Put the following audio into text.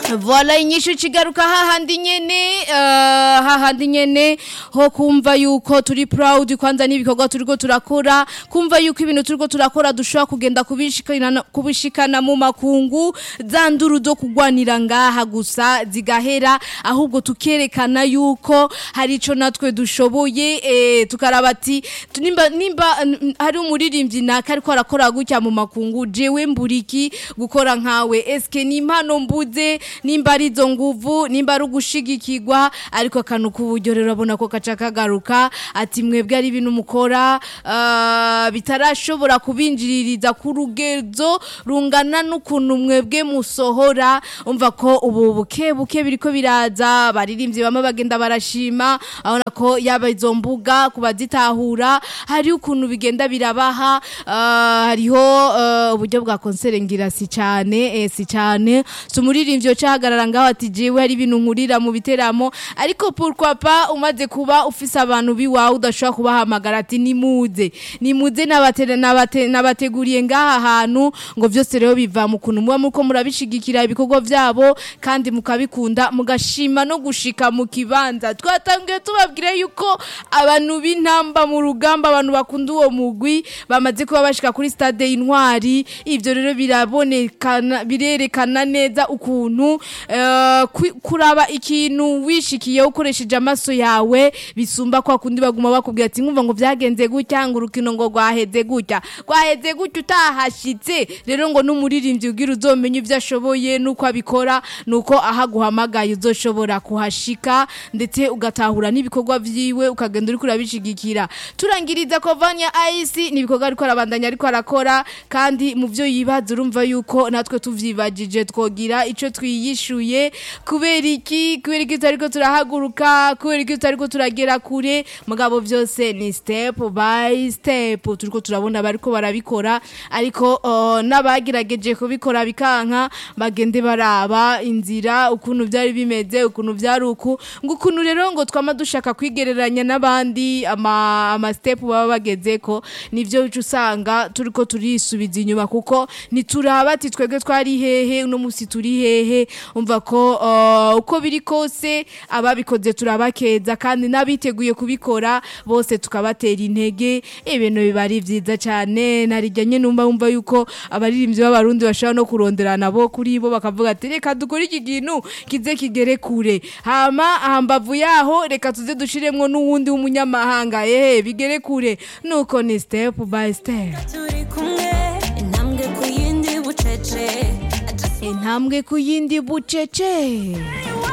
Voila inyishu kigaruka hahandi nyene uh, hahandi nyene ho kumva yuko turi proud kwanza n'ibikorwa turiko turakora kumva yuko ibintu turiko turakora dushobora kugenda kubishikana kubishikana mu makungu za nduru zo kugwanira ngaha gusa zigahera ahubwo tukerekana yuko hari ico natwe dushoboye eh, tukaraba ati tu- nimba nimba n- hari umuririmbyi naka ariko arakora gutya mu makungu jewe mburiki gukora nkawe eske ni impano mbuze nimba ari izo nguvu nimba ari ugushigikirwa ariko akantu k'uburyo rero urabona ko kaca kagaruka ati mwebwe ari ibintu mukora ah, bitarashobora kubinjiririza ku rugezo rungana n'ukuntu mwebwe musohora umva ko ubu buke buke biriko biraza baririmbyi bamwe bagenda barashima abona ko yaba izo mbuga kubazitahura hari ukuntu bigenda birabaha ah, hariho ah, uburyo bwa konsere ngira si cyane eh, si cyane si umuririmbyi ucahagarara ngaho ati jewe hari ibintu nkurira mu biteramo ariko pourquoi pas umaze kuba ufise abantu biwawe udashobora kubahamagara ati nimuze nimuze nabatere- nabate- nabateguriye ngaha hantu ngo vyose rero biva mu kuntu muba muriko murabishigikira ibikorwa vyabo kandi mukabikunda mugashima no gushika mu kibanza twatangiye tubabwira yuko abantu b'intamba mu rugamba abantu bakunda uwo mugwi bamaze kuba bashika kuri stade intwari ivyo rero birabonekana birerekana neza ukuntu eh, kwi- kuraba ikintu wishikiye ukoresheje amaso yawe bisumba kwa kundi baguma bakubwira ati nkumva ngo vyagenze gutya ngo urukino ngo rwaheze gutya rwaheze gutya utahashitse rero ngo n'umuririmbyi ugira uzomenya ivyo ashoboye nuko abikora nuko ahaguhamagaye uzoshobora kuhashika ndetse ugatahura n'ibikorwa vyiwe ukagenda uriko urabishigikira turangiriza ko Vanya Ice ni ibikorwa ariko arabandanya ariko arakora kandi mu vyo yibaza urumva yuko natwe tuvyibagije twogira ico twiyishuye kubera iki kubera iki tutariko turahaguruka kubera iki tutariko turagera kure mugabo vyose ni step by step turiko turabona bariko barabikora ariko uh, n'abagerageje kubikora bikanka bagende baraba inzira ukuntu vyari bimeze ukuntu vyari uku ngo ukuntu rero ngo twama dushaka kwigereranya n'abandi ama, ama step baba bagezeko nivyo uca usanga turiko turisubiza inyuma kuko nituraba ati twebwe twari hehe uno musi turi hehe umva ko uh, uko biri kose ababikoze turabakeza kandi n'abiteguye kubikora bose tukabatera intege ibintu biba ari vyiza cane narijanye numva wumva yuko abaririmbyi b'abarundi bashobora no kuronderana bo kuri bo bakavuga ati reka dukore iki kintu kize kigere kure hama hambavu yaho reka tuze dushiremwo n'uwundi w'umunyamahanga ehe bigere kure nuko ni step by step turi kumwe intambwe ku yindi bucece intambwe ku yindi bucece